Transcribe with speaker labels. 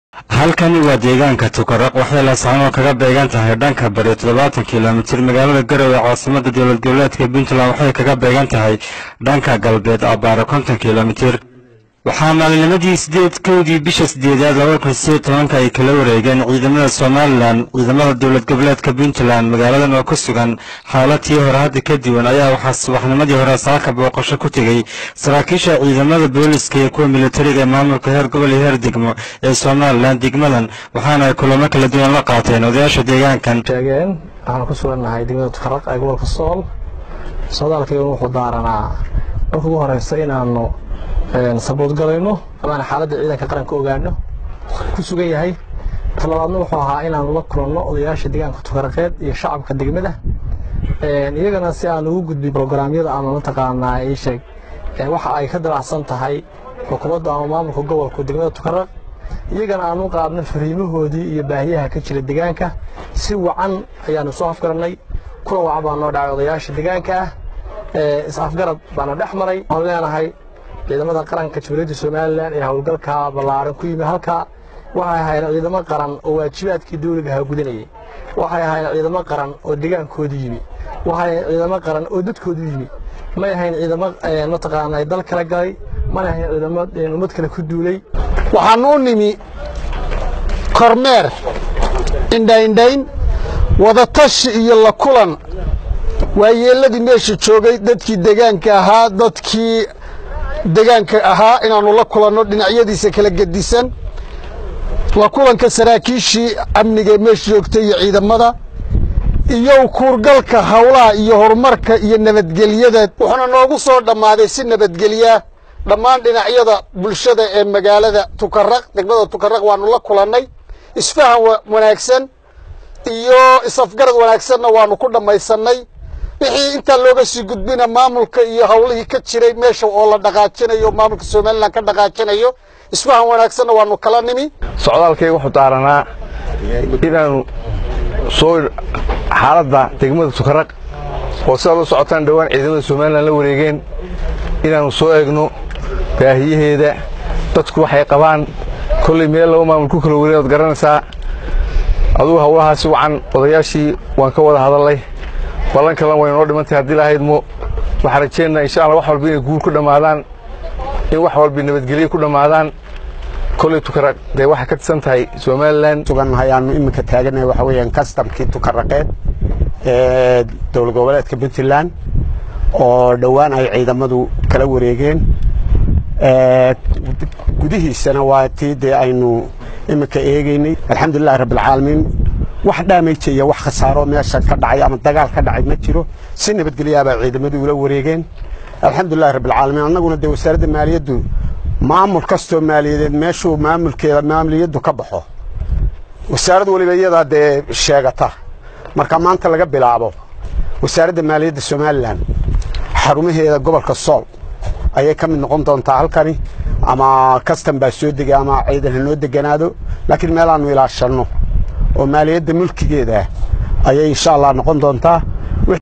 Speaker 1: halkani waa deegaanka tukaraq waxay laascaanood kaga beegan tahay dhanka bari toddobaatan kilomitir magaalada garowe caasimada dowlad goboleedka puntland waxay kaga beegan tahay dhanka galbeed abbaare konton kilomitir waxaa maalinimadii sideed kowdii bisha sideedaad laba kun sideed tobanka ay kala wareegeen ciidamada somalilan ciidamada dowlad goboleedka puntland magaaladan oo ku sugan xaalatii hore hadda ka duwan ayaa waxaa subaxnimadii hore saaka booqasho ku tegey saraakiisha ciidamada booliska iyo kuwa militariga ee maamulka heer gobol iyo heer degmo ee somalilan degmadan waxaana ay kulamo kala duwan la qaateen odayaasha deegaankan
Speaker 2: sheegeen waxaan ku sugannahay degmada tukaraq ee gobolka sool socdaalkaygun wuxuu daaranaa marka ugu horeysa inaanu sabood galayno amaana xaaladda ciidanka qaranka ogaano ku sugan yahay talabaadna wuxuu ahaa inaanu la kulanno odayaasha deegaanka tukaraqeed iyo shacabka degmada iyagana si aan ugu gudbin brograamyada ama mataqaanaa ii sheeg waxa ay ka dabacsan tahay xukuumadda ama maamulka gobolka degmada tukaraq iyagana aan u qaadno fariimahoodii iyo baahiyaha ka jira deegaanka si wacan ayaanu soo afgarannay kulan wacan baa noo dhacay odayaasha deegaanka ah is-afgarad baana dhex maray waxaan leenahay ciidamada qaranka jamhuuriyadda somalilan ee howlgalka ballaaran ku yimi halkaa waxay ahayn ciidamo qaran oo waajibaadkii dawligaha gudanayay waxay ahayn ciidamo qaran oo deegaankoodu yimi waxay ahayn ciidamo qaran oo dadkoodu yimi may ahayn ciidamo mataqaanaa dal kala galay mana ahayn ciidamo ummad kale ku duulay
Speaker 3: waxaan u nimi kormeer indhaindhayn wadatashi iyo la kulan waayeelladii meesha joogay dadkii deegaanka ahaa dadkii deegaanka ahaa inaannu la kulanno dhinacyadiisa kala gedisan waa kulanka saraakiishii amniga meesha joogtay iyo ciidamada iyo kuurgalka howlaha iyo horumarka iyo nabadgelyada wuxuuna noogu soo dhammaaday si nabadgelyaa dhammaan dhinacyada bulshada ee magaalada tukaraq degmada tukaraq waannu la kulannay isfahan wanaagsan iyo is-afgarad wanaagsanna waannu ku dhammaysannay wixii intaa looga sii gudbina maamulka iyo howlihii ka jiray meesha oo la dhaqaajinayo maamulka somalilan ka dhaqaajinayo isfahan wanaagsanna waannu kala nimi
Speaker 4: socdaalkayga wuxuu daaranaa inaannu soo xaaladda degmada tukaraq oo sidaad u socotaan dhowaan ciidamada somalilan la wareegeen inaannu soo eegno baahiyaheeda dadku waxay qabaan kollay meel laba maamul ku kala wareeg oad garanaysaa adugu howlahaasi wacan odayaashii waan ka wada hadallay ballan kalan way noo dhimantahay haddii lahaydmo waxaan rajeynaa insha allah wax walba inay guul ku dhammaadaan in wax walba nabadgelyo ku dhammaadaan kolley tukaraq dee waxay ka tirsan tahay somalilan
Speaker 3: sugannahay aanu iminka taaganahay waxa weeyaan kastamkii tukaraqeed ee dowlad goboleedka puntland oo dhowaan ay ciidamadu kala wareegeen gudihiisana waa tii dee aynu iminka eegaynay alxamdulilahi rabbilcaalamiin wax dhaameyjaya wax khasaaro meesha ka dhacay ama dagaal ka dhacay ma jiro si nabadgelyaabaa ciidamadu ula wareegeen alxamdulilahi rabbilcaalamiin annaguna dee wasaaradda maaliyaddu maamul kastoo maaliyadeed meeshuu maamulkeeda maaliyaddu ka baxo wasaarad weliba iyadaa dee sheegata marka maanta laga bilaabo wasaaradda maaliyadda somalilan xarumaheeda gobolka sool ayay ka mid noqon doontaa halkani ama kastan baa soo degay ama ciidan ha noo deganaado laakiin meelaannu ilaashanno oo maaliyadda mulkigeeda ayay insha allah noqon doontaa